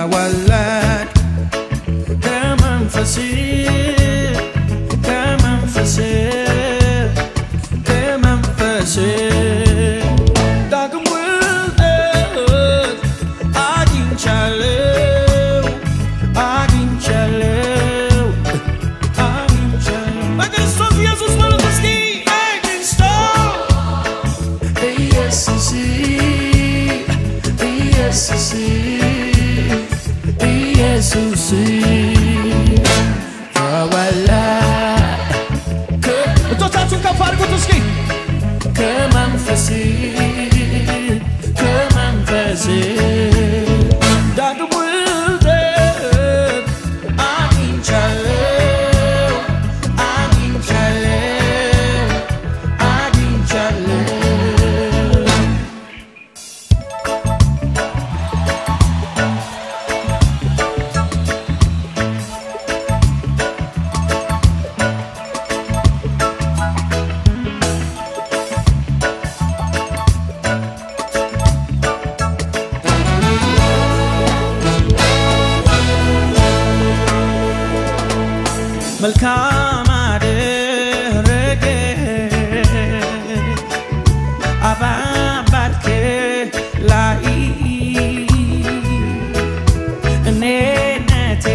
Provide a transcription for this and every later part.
ተወለድ ከመንፈስ ከመንፈስ ከመንፈስ ዳግም ውልደት አግኝቻለሁ አግኝቻለሁ አግኝቻለሁ በክርስቶስ ኢየሱስ በሉት እስኪ አግኝቻለሁ ኢየሱስ ኢየሱስ ኢየሱስ ተወለደ እጆቻችሁን ከፍ አድርጉት እስኪ ከመንፈስ ከመንፈስ ዳግም ውልደት አግኝቻለሁ አግኝቻለሁ አግኝቻለሁ መልካም አደረገ አባባትክ ላይ እኔነቴ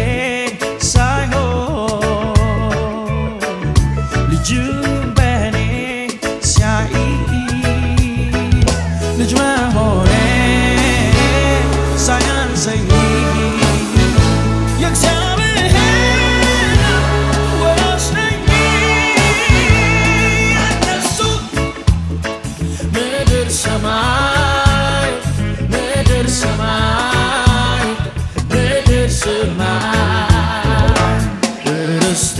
ሳይሆን ልጁ በእኔ ሲያይ ልጅ መሆኔ ሳያንሰኝ የእግዚአብሔር ወስነኝ እነሱ ምድር ሰማይ ምድር ሰማይ ምድር ሰማይ ርስቴ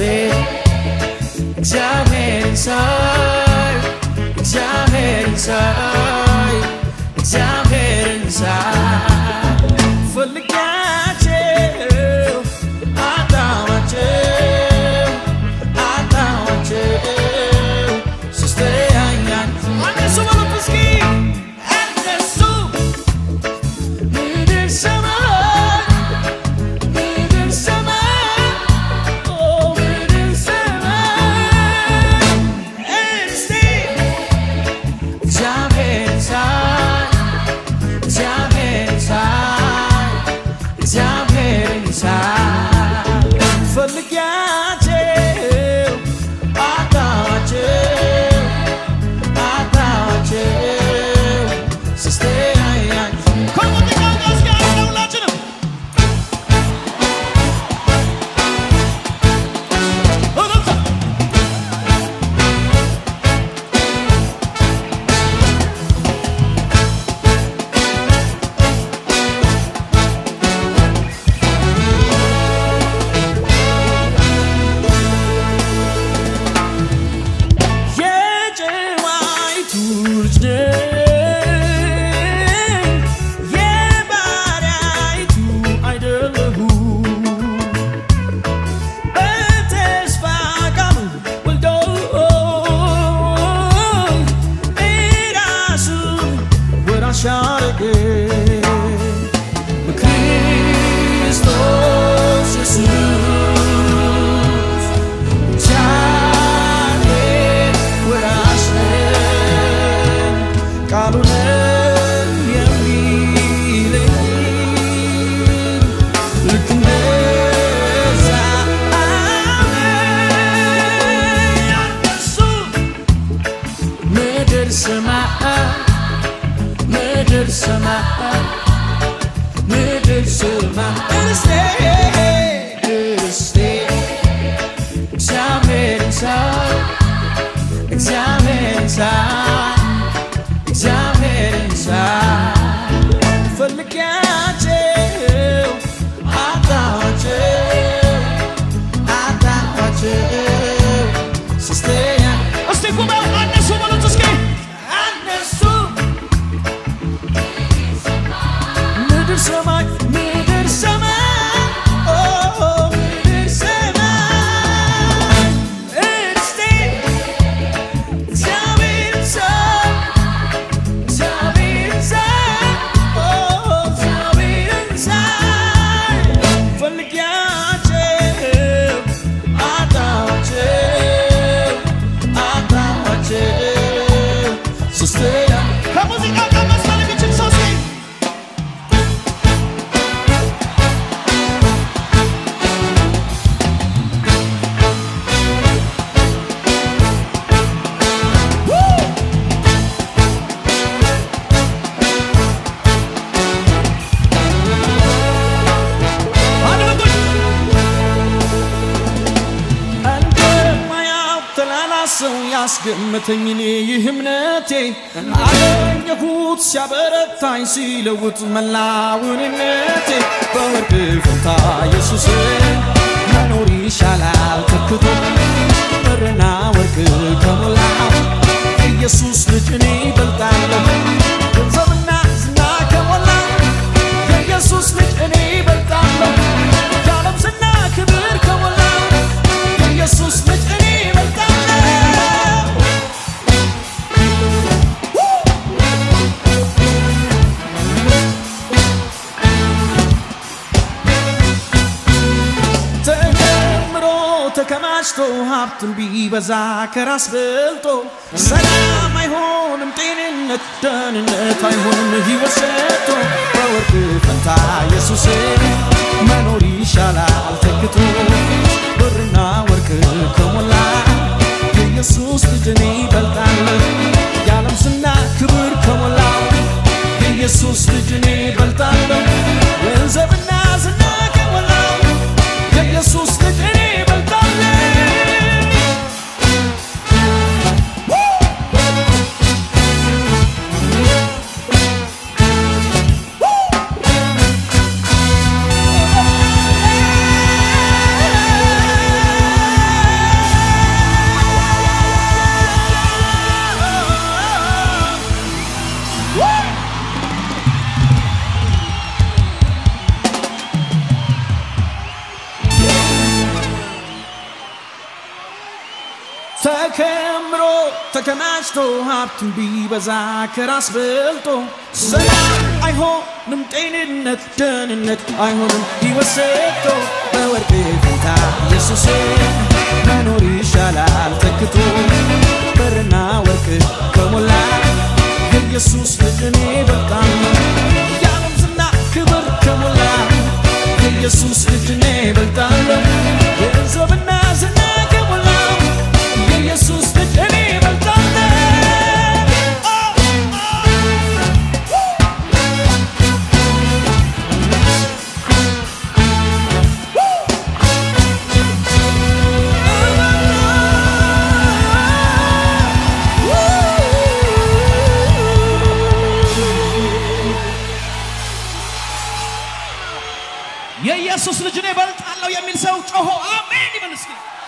እግዚአብሔርን ሳይ እግዚአብሔርን ሳይ እግዚአብሔርን ሳይ ፈልጋቸው አጣኋቸው አጣኋቸው ስተያያቸው እነሱ በሉት እስኪ እነሱ ምድር ሰማይ ምድር ሰማይ ኦ ምድር ሰማይ እስቲ እግዚአብሔርን ሳይ እግዚአብሔርን ሳይ እግዚአብሔርን ሳይ ፈልጊያቸው አጣኋቸው አጣኋቸው ስስተያያቸው ከሙዚቃው ጋር እስኪ አንድ ላይ ሁላችንም እልልታ የጨዋይቱ ልጅ ነኝ የባሪያይቱ አይደለሁም በተስፋ ቃሉ ወልዶ እራሱን ወራሽ አደረገ በክርስቶስ ኢየሱስ እግዚአብሔር ወራሽ ነን ቃሉንም የሚለኝ ልክ እንደዛ አሜን። እነሱ ምድር ሰማይ ምድር ሰማይ ምድር ሰማይ እርስቴ እርስቴ እግዚአብሔርን ሳይ እግዚአብሔርን ሳይ እግዚአብሔርን ሳይ ፈልጊያቸው አጣኋቸው አጣኋቸው ስተኛ እስቲ ጉባኤው አነሱ በሉት እስኪ አነሱ ምድር ሰማይ ምድር ሰማይ ሰው ያስገመተኝን ይህ እምነቴ አገኘሁት ሲያበረታኝ ሲለውጥ መላውንነቴ በወርቅ ፈንታ ኢየሱስ መኖር ይሻላል ተክቶ ብርና ወርቅ ከሞላ ኢየሱስ ልጅ እኔ ይበልጣለሁ ገንዘብና ዝና ከሞላ የኢየሱስ ልጅ እኔ ይበልጣለሁ የዓለም ዝና ክብር ከሞላ የኢየሱስ ልጅ እኔ ይበልጣለሁ ተከምሮ ተከማችቶ ሀብትን ቢበዛ ከራስ በልጦ ሰላም አይሆንም ጤንነት ደህንነት አይሆንም ሕይወት ሰጥቶ በወርቅ ፈንታ ኢየሱስ መኖር ይሻላል ተክቶ ብርና ወርቅ ከሞላ የኢየሱስ ልጅ እኔ ይበልጣለሁ የዓለም ዝና ክብር ከሞላ የኢየሱስ ልጅ እኔ ይበልጣለሁ ገንዘብና ዝና ከሞላ የኢየሱስ ልጅ እኔ ይበልጣለሁ ተከምሮ ተከማችቶ ሀብትን ቢበዛ ከራስ በልጦ ሰላም አይሆንም ጤንነት ደህንነት አይሆንም ሕይወት ሰጥቶ በወርቅ ፈንታ ኢየሱስ መኖር ይሻላል ተክቶ ብርና ወርቅ ከሞላ የኢየሱስ ልጅ እኔ እበልጣለሁ የዓለም ዝና ክብር ከሞላ የኢየሱስ ልጅ እኔ እበልጣለሁ ገንዘብና ዝና ከሞላ የኢየሱስ ልጅ እኔ እበልጣለሁ የኢየሱስ ልጅ እኔ እበልጣለሁ የሚል ሰው ጮሆ አሜን ይበል እስኪ።